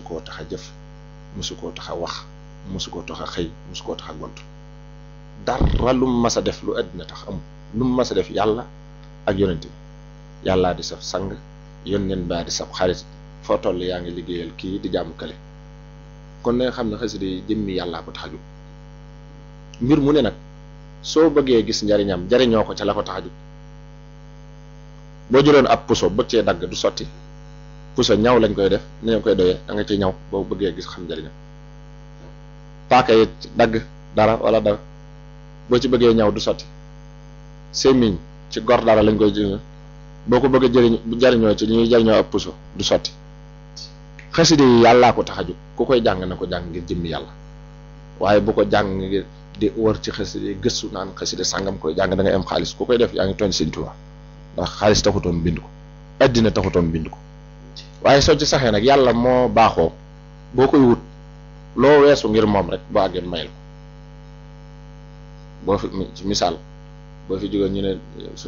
koo tax a jëf mosu koo tax a wax mosu koo tax a xëy mosu koo tax a gont dara lu mu mas a def lu àddina tax amul lu mu mas a def yàlla ak yonent bi yàllaa di saf sang yónneen baa di saf xarit foo toll yaa ngi liggéeyal kii di jàmm kale kon na nga xam ne xasida yi jëmmi yàllaa ko tax a jóg mbir mu ne nag soo bëggee gis njariñam jariñoo ko ca la ko tax a jóg boo jëloon ab puso bëgg cee dagg du sotti puso ñaw lañ koy def ni ñu koy doyee da nga ci ñaw boo bëggee gis xam njariñam paaka yi dagg dara wala dara boo ci bëggee ñaw du sotti sémmiñ ci gor dara lañ koy jëriñoo boo ko bëggee jëriñ jariñoo ci ñuy jariñoo ab puso du sotti xasida yi yàllaa ko tax a jóg ku koy jàng na ko jàng ngir jëmmi yàlla waaye bu ko jàng ngir di wër ci xasida yi gëstu naan xasida sàngam koy jàng da ngay am xaalis ku koy def yaa ngi tooñ Sëñ Tuubaa ndax xaalis taxutoon bind ko addina taxutoon bind ko waaye soo ci saxee nag yàlla moo baaxoo boo koy wut loo weesu ngir moom rek boo àggee mayal ko boo fi ci misaal boo fi jógee ñu ne